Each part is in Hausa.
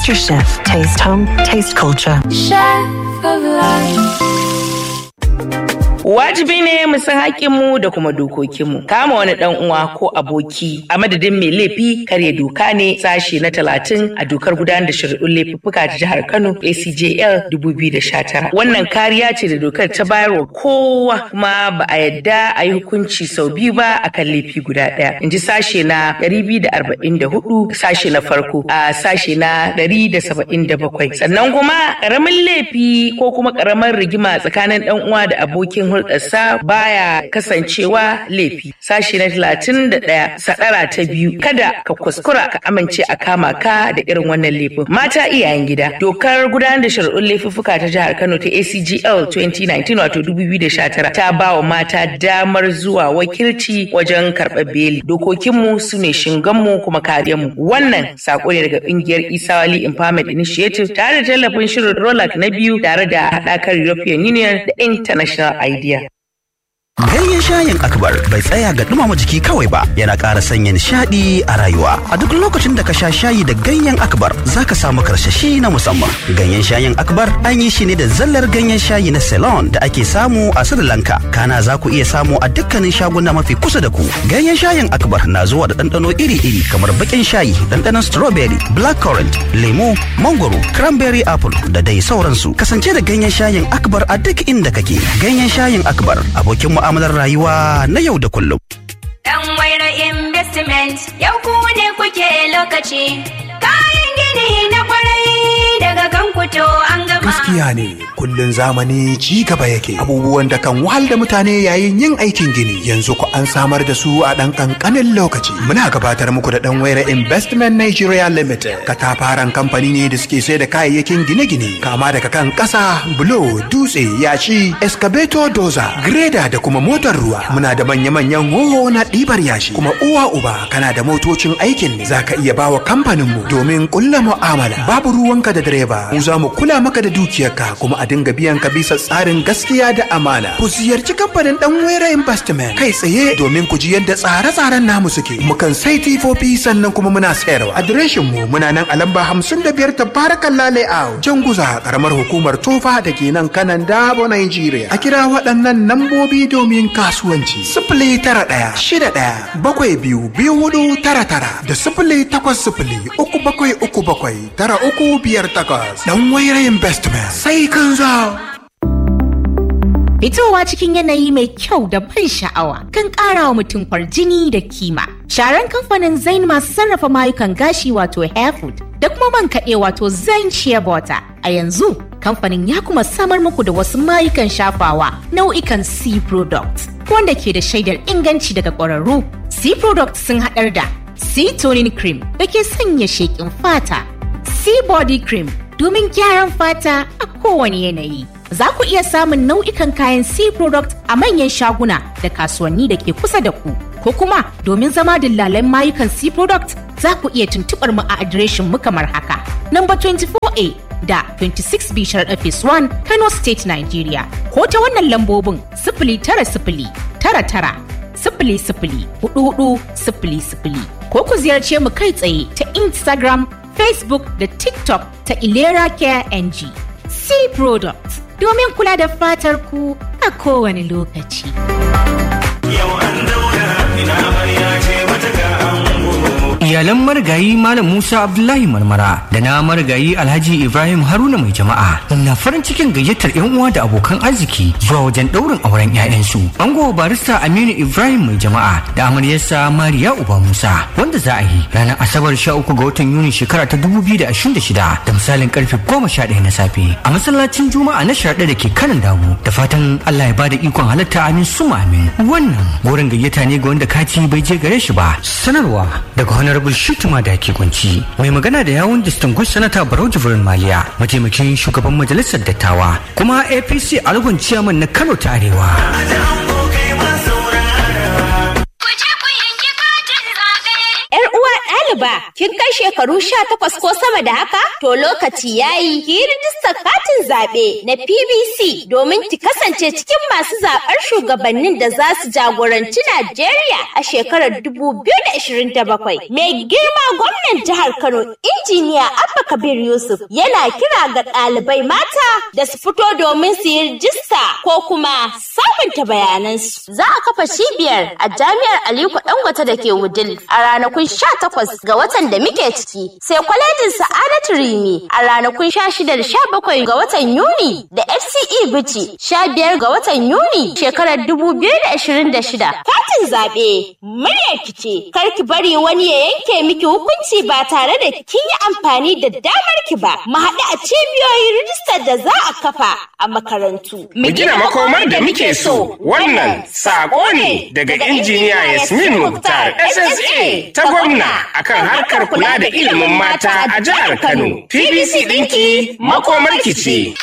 MasterChef. Taste home, taste culture. Chef of life. Wajibi ne mu san haƙƙinmu da kuma dokokinmu. Kama wani ɗan uwa ko aboki a madadin mai laifi karya doka ne sashe na talatin a dokar gudanar da shari'un laifuffuka ta jihar Kano ACJL 2019. Wannan kariya ce da dokar ta bayar wa kowa kuma ba a yadda a yi hukunci sau biyu ba akan laifi guda ɗaya. In ji sashe na 244 sashe na farko a sashe na 177. Sannan kuma ƙaramin laifi ko kuma ƙaramar rigima tsakanin ɗan uwa da abokin hulɗarsa baya kasancewa laifi sashi na talatin da ɗaya sadara ta biyu kada ka kuskura ka amince a kama ka da irin wannan laifin mata iyayen gida dokar gudanar da shari'un laifuffuka ta jihar kano ta acgl 2019 wato 2019 ta ba wa mata damar zuwa wakilci wajen karɓar beli dokokinmu su ne shinganmu kuma kariyarmu wannan sako ne daga ƙungiyar isawali empowerment initiative tare da tallafin shirin rolak na biyu tare da haɗakar european union da international idea Ganyen shayin akbar bai tsaya ga dumama jiki kawai ba yana ƙara sanya nishaɗi a rayuwa. A duk lokacin da ka sha shayi da ganyen akbar za ka samu karsashi na musamman. Ganyen shayin akbar an yi shi ne da zallar ganyen shayi na Ceylon da ake samu a Sri Lanka. Kana za ku iya samu a dukkanin shaguna mafi kusa da ku. Ganyen shayin akbar na zuwa da ɗanɗano iri-iri kamar baƙin shayi, ɗanɗanon strawberry, blackcurrant, lemo, mangoro, cranberry apple da dai sauransu. Kasance da ganyen shayin akbar a duk inda kake. Ganyen shayin akbar abokin mu'amalar rayuwa na yau da kullum. Dan waira investment yau ku ne kuke lokaci. Kayan gini na kwarai daga kan kuto an gama. Gaskiya ne kullun zamani ci gaba yake abubuwan da kan wahal da mutane yayin yin aikin gini yanzu ku an samar da su a ɗan ƙanƙanin lokaci. Muna gabatar muku da ɗan waira investment Nigeria Limited katafaren kamfani ne da suke sai da kayayyakin gine-gine kama daga kan ƙasa, bulo, dutse, yashi, excavator doza, greda da kuma motar ruwa. Muna da manya-manyan hoho na ɗibar yashi kuma uwa uba kana da motocin aikin ne za ka iya bawa kamfaninmu domin ƙulla mu'amala. Babu ruwanka da direba, mu za mu kula maka da dukiyarka kuma a dinga biyan ka bisa tsarin gaskiya da amana. Ku ziyarci kamfanin ɗan wera investment kai tsaye domin ku ji yadda tsare-tsaren namu suke. Mukan sai tifofi sannan kuma muna sayarwa. Adireshin mu muna nan a lamba hamsin da biyar tabarakan layout. Janguza karamar hukumar tofa da ke nan kanan dabo Nigeria. A kira waɗannan nambobi domin kasuwanci. Sifili tara ɗaya shida ɗaya bakwai biyu biyu hudu tara tara da sifili takwas sifili uku bakwai uku bakwai tara uku biyar takwas. Dan waira investment sai kan zo. Fitowa cikin yanayi mai kyau da ban sha'awa kan ƙara wa mutum kwarjini da kima. Sharan kamfanin Zain masu sarrafa mayukan gashi wato Hairfood da kuma man kaɗe wato Zain Shea Butter. A yanzu kamfanin ya kuma samar muku da wasu mayukan shafawa nau'ikan C products wanda ke da shaidar inganci daga ƙwararru. C products sun haɗar da C toning cream da ke sanya sheƙin fata, C body cream domin gyaran fata a kowane yanayi. Za ku iya samun nau'ikan kayan C product a manyan shaguna da kasuwanni da ke kusa da ku. Ko kuma domin zama dillalan mayukan C product za ku iya tuntuɓar mu a adireshin mu kamar haka. Number 24A da 26B Sharaɗa Phase 1 Kano State Nigeria. Ko ta wannan lambobin sifili tara sifili tara tara sifili sifili hudu hudu sifili sifili. Ko ku ziyarce mu kai tsaye ta Instagram, Facebook da TikTok ta Ilera Care NG. C Products domin kula da fatar ku a kowane lokaci. Yau an daura ina amarya ce mata ga ango. iyalan marigayi Malam Musa Abdullahi Marmara da na marigayi Alhaji Ibrahim Haruna mai jama'a na farin cikin gayyatar yan uwa da abokan arziki zuwa wajen ɗaurin auren 'ya'yansu. Ango barista Aminu Ibrahim mai jama'a da amaryarsa Mariya Uba Musa wanda za a yi ranar Asabar 13 ga watan Yuni shekara ta 2026 da misalin karfe 11 na safe a masallacin Juma'a na sharaɗa da ke kanan damu da fatan Allah ya bada ikon halatta amin suma amin. Wannan gorin gayyata ne ga wanda kati bai je gare shi ba. Sanarwa daga honorable shituma da ke kunci mai magana da yawun distinguished senator barau jibrin maliya mataimakin shugaban majalisar dattawa kuma apc algon ciyaman na kano ta arewa Ku je ku yanki katin zaɓe. Yar uwa ɗaliba ni ba, kin kai shekaru sha takwas ko sama da haka? To lokaci yayi ki yi rijistar katin zaɓe na PBC domin ki kasance cikin masu zaɓar shugabannin da za su jagoranci Najeriya a shekarar 2027. Mai girma gwamnan jihar Kano, injiniya Abba Kabir Yusuf yana kira ga ɗalibai mata da su fito domin su yi rijista ko kuma sabunta bayanansu. Za a kafa cibiyar a jami'ar Aliko Dangote da ke Wudil a ranakun 18 ga watan da muke ciki, sai kwalejin Sa'adatu Rimi a ranakun 16 da 17 ga watan Yuni da FCE Bichi 15 ga watan Yuni shekarar 2026. Katin zaɓe muryar ki ce, kar ki bari wani ya yanke miki hukunci ba tare da kin yi amfani da damar ki ba. Mu haɗu a cibiyoyin rijistar da za a kafa a makarantu. Mu gina makomar da muke so. Wannan sako ne daga injiniya Yasmin Mukhtar SSA ta gwamna akan harkar kula da ilimin mata a jihar Kano. PBC ɗinki makomar ki ce.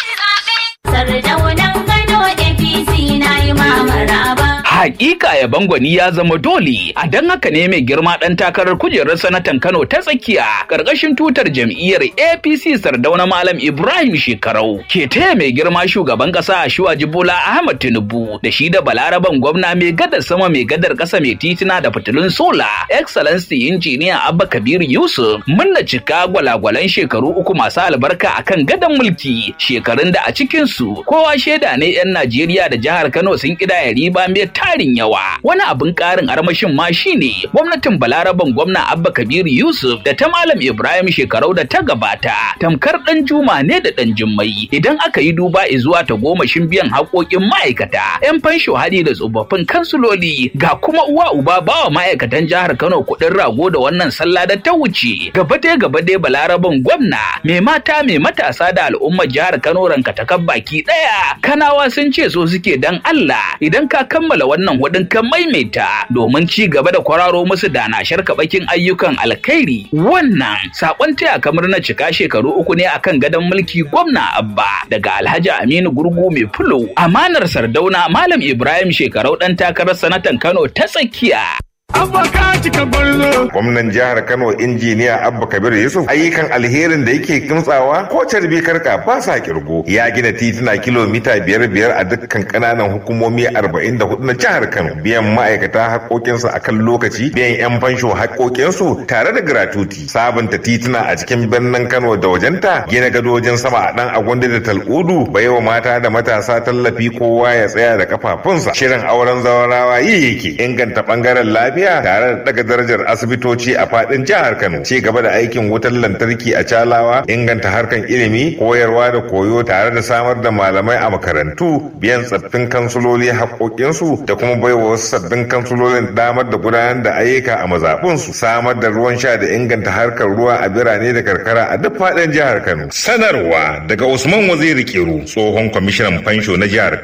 Sardaunan Kano APC na yi mamaraba. Hakika ya bangwani ya zama dole, a don haka ne mai girma ɗan takarar kujerar sanatan Kano ta tsakiya ƙarƙashin tutar jam'iyyar APC Sardauna Malam Ibrahim Shekarau ke taya mai girma shugaban ƙasa Shuwaji Bola Ahmad Tinubu da shi da Balaraban gwamna mai gadar sama mai gadar ƙasa mai titina da fitilun sola Excellency Injiniya Abba Kabir Yusuf munna cika gwalagwalan shekaru uku masu albarka akan gadon mulki shekarun da a cikinsu kowa shaida ne 'yan Najeriya da jihar Kano sun ƙidaya riba mai tarin yawa wani abin ƙarin armashin ma shine gwamnatin balaraban gwamna abba kabir yusuf da ta malam ibrahim shekarau da ta gabata tamkar ɗan juma ne da ɗan jimmai idan aka yi duba zuwa ta gomashin biyan haƙoƙin ma'aikata yan fansho hadi da tsofaffin kansuloli ga kuma uwa uba bawa ma'aikatan jihar kano kuɗin rago da wannan sallah da ta wuce gaba dai gaba dai balaraban gwamna mai mata mai matasa da al'ummar jihar kano ranka ta baki ɗaya kanawa sun ce so suke dan allah idan ka kammala wannan hudun kan maimaita domin ci gaba da kwararo musu da na sharka bakin ayyukan alkhairi wannan sakon taya kamar na cika shekaru uku ne akan gadon mulki gwamna abba daga alhaji aminu gurgu mai fulo amanar sardauna malam ibrahim shekarau dan takarar sanatan kano ta tsakiya Abba ka cika gwarzo. Gwamnan jihar Kano injiniya Abba Kabir Yusuf ayyukan alherin da yake kimtsawa ko carbi karka ba sa kirgo. Ya gina tituna kilomita biyar biyar a dukkan kananan hukumomi arba'in da hudu na jihar Kano. Biyan ma'aikata haƙoƙinsu a kan lokaci, biyan 'yan fansho haƙoƙinsu tare da gratuti. Sabunta tituna a cikin birnin Kano da wajenta, gina gadojin sama a ɗan agwanda da tal'udu, baiwa mata da matasa tallafi kowa ya tsaya da kafafunsa. Shirin auren zawarawa yi yake inganta ɓangaren lafiya lafiya tare da daga darajar asibitoci a fadin jihar Kano. Ci gaba da aikin wutar lantarki a Calawa, inganta harkan ilimi, koyarwa da koyo tare da samar da malamai a makarantu, biyan tsaffin kansuloli haƙoƙinsu da kuma baiwa wasu sabbin kansulolin damar da gudanar da ayyuka a mazaɓunsu, samar da ruwan sha da inganta harkar ruwa a birane da karkara a duk fadin jihar Kano. Sanarwa daga Usman Waziri Kiru, tsohon kwamishinan fansho na jihar